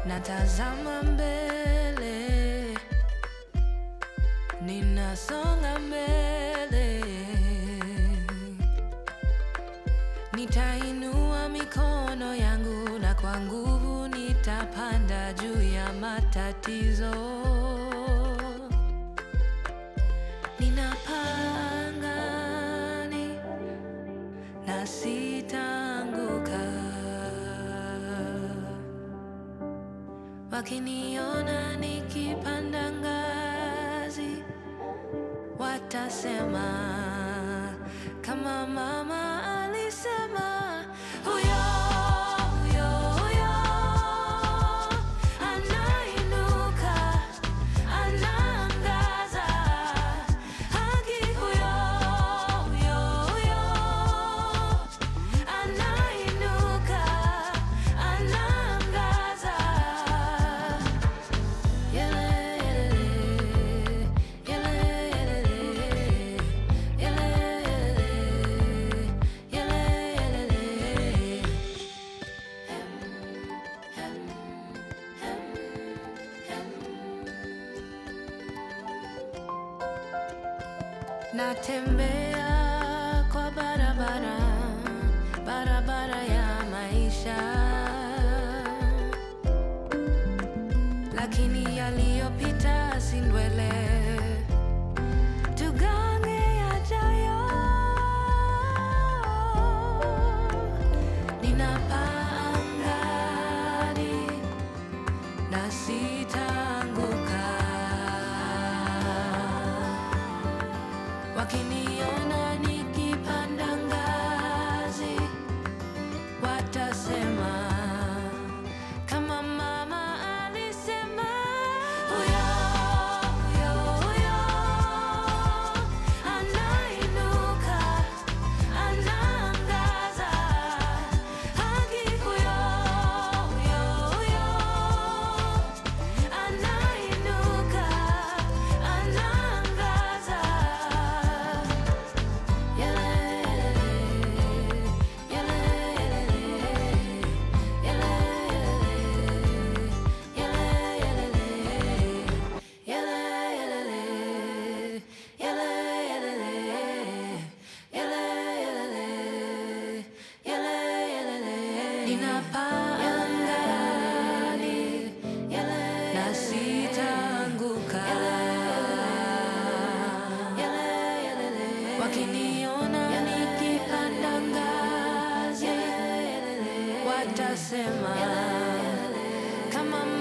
natazama mbele, ninasonga mbele, nitainua mikono yangu na kwa nguvu nitapanda juu ya matatizo. Ninapaa angani na sitaanguka. Wakiniona nikipanda ngazi, watasema kama mama alisema, huyo huyo huyo anainuka, anaangaza haki, huyo huyo huyo anainuka, anaangaza Natembea kwa barabara, barabara ya maisha lakini yaliyopita si ndwele. Tugange yajayo. Ninapaa angani na sitaanguka. Wakiniona nikipanda ngazi, watasema kama mama alisema, huyo huyo huyo anainuka, anaangaza haki, huyo huyo huyo anainuka, anaangaza Ninapaa angani na sitaanguka. Wakiniona nikipanda ngazi, watasema kama